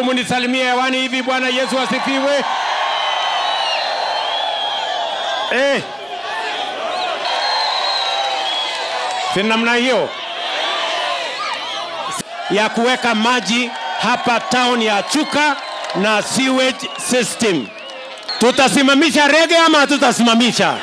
Munisalimie hewani hivi. Bwana Yesu asifiwe. Eh. Si namna hiyo ya kuweka maji hapa town ya Chuka na sewage system. Tutasimamisha rege ama hatutasimamisha?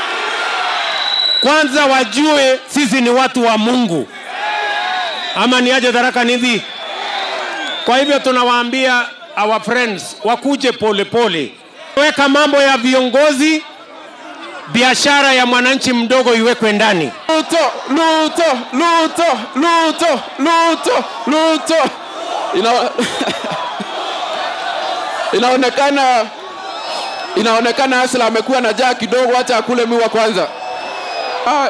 Kwanza wajue sisi ni watu wa Mungu, ama ni aje Tharaka Nithi? Kwa hivyo tunawaambia our friends wakuje polepole, weka mambo ya viongozi, biashara ya mwananchi mdogo iwekwe ndani. Ruto, Ruto, Ruto, Ruto, Ruto, Ruto. Ina... inaonekana inaonekana Asla amekuwa na jaa kidogo, hata akule miwa kwanza. Ah.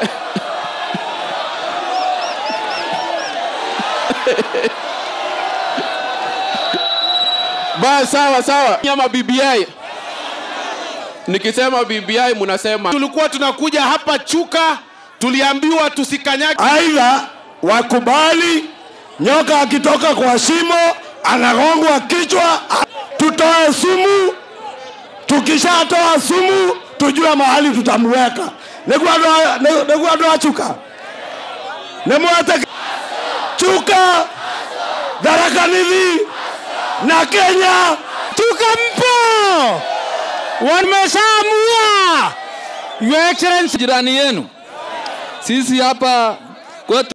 Ba, sawa sawa. Nyama BBI. Nikisema BBI mnasema tulikuwa tunakuja hapa Chuka, tuliambiwa tusikanyage. Aidha wakubali nyoka akitoka kwa shimo anagongwa kichwa, tutoe sumu. Tukishatoa sumu, tujue mahali tutamweka. Niguandoa Chuka, nimwete Chuka, Tharaka Nithi na Kenya. Chuka mpo, wameshaamua. Your Excellency, jirani yenu. Sisi hapa kwetu